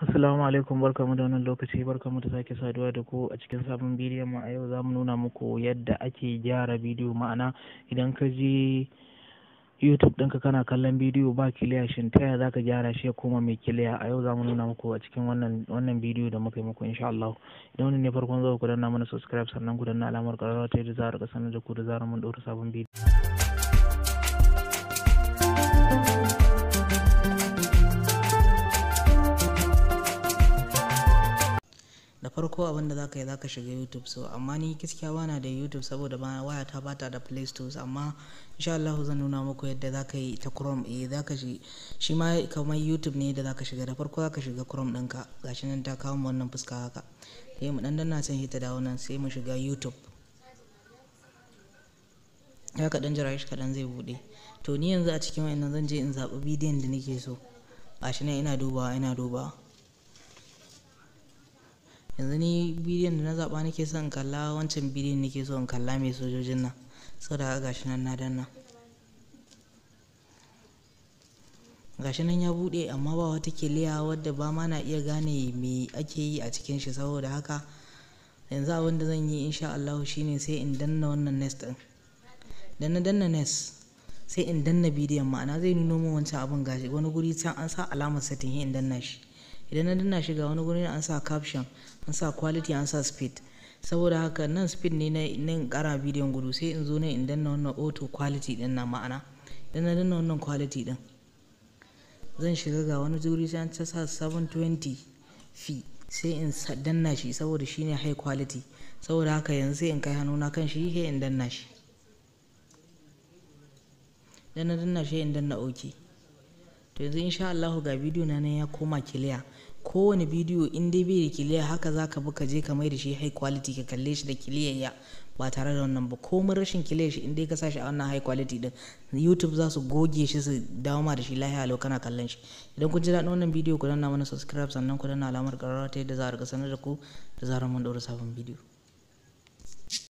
Assalamu alaikum barkamu da wannan lokaci barkamu da sake saduwa da ku a cikin sabon bidiyon mu a yau za mu nuna muku yadda ake gyara bidiyo ma'ana idan ka je YouTube ɗinka kana kallon bidiyo ba kiliya shin ta yaya zaka gyara shi ya koma mai kiliya a yau za mu nuna muku a cikin wannan wannan bidiyo da muka yi muku insha Allah idan wannan ne farkon zuwa ku danna mana subscribe sannan ku danna alamar ƙararrawa ta yadda za a riƙa sanar da ku da zarar mun ɗora sabon bidiyo da farko abin da zaka yi zaka shiga youtube so amma ni gaskiya bana da youtube saboda ba waya ta bata da play store amma insha Allah zan nuna muku yadda zaka yi ta chrome eh zaka shi shi ma kamar youtube ne da zaka shiga da farko zaka shiga chrome ɗinka gashi nan ta kawo wannan fuska haka sai mu dan danna san hita da wannan sai mu shiga youtube ya kaɗan jira shi kaɗan zai buɗe to ni yanzu a cikin wayannan zan je in zaɓi bidiyon da nake so gashi nan ina dubawa ina dubawa yanzu ni bidiyon da na zaɓa nake son kalla wancan bidiyon nake so in kalla mai sojojin nan saboda haka gashi nan na danna gashi nan ya buɗe amma ba wata kiliya wadda ba ma na iya gane me ake yi a cikin shi saboda haka yanzu abin da zan yi insha Allah shine sai in danna wannan nest ɗin dan na danna nest sai in danna bidiyon ma'ana zai nuno min wancan abin gashi wani guri can an sa alamar setting in danna shi idan na danna shi ga wani guri an sa caption an sa quality an sa speed saboda haka nan speed ne na nan kara bidiyon gudu sai in zo ne in danna wannan auto quality din na ma'ana idan na danna wannan quality din zan shiga ga wani guri sai an ta sa 720 f sai in danna shi saboda shine high quality saboda haka yanzu sai in kai hannuna kan shi sai in danna shi dan na danna shi in danna okay to yanzu insha Allah ga bidiyo na nan ya koma kiliya kowane bidiyo in dai bai da kiliya haka za ka bi ka je ka mai da shi high quality ka kalle shi da kiliya ya ba tare da wannan ba komai rashin kiliya shi in dai ka sa shi a wannan high quality din YouTube za su goge shi su dawo ma da shi lahiya lau kana kallon shi idan kun ji daɗin wannan bidiyo ku danna mana subscribe sannan ku danna alamar ƙararrawa ta yadda za a riƙa sanar da ku da zarar mun ɗaura sabon bidiyo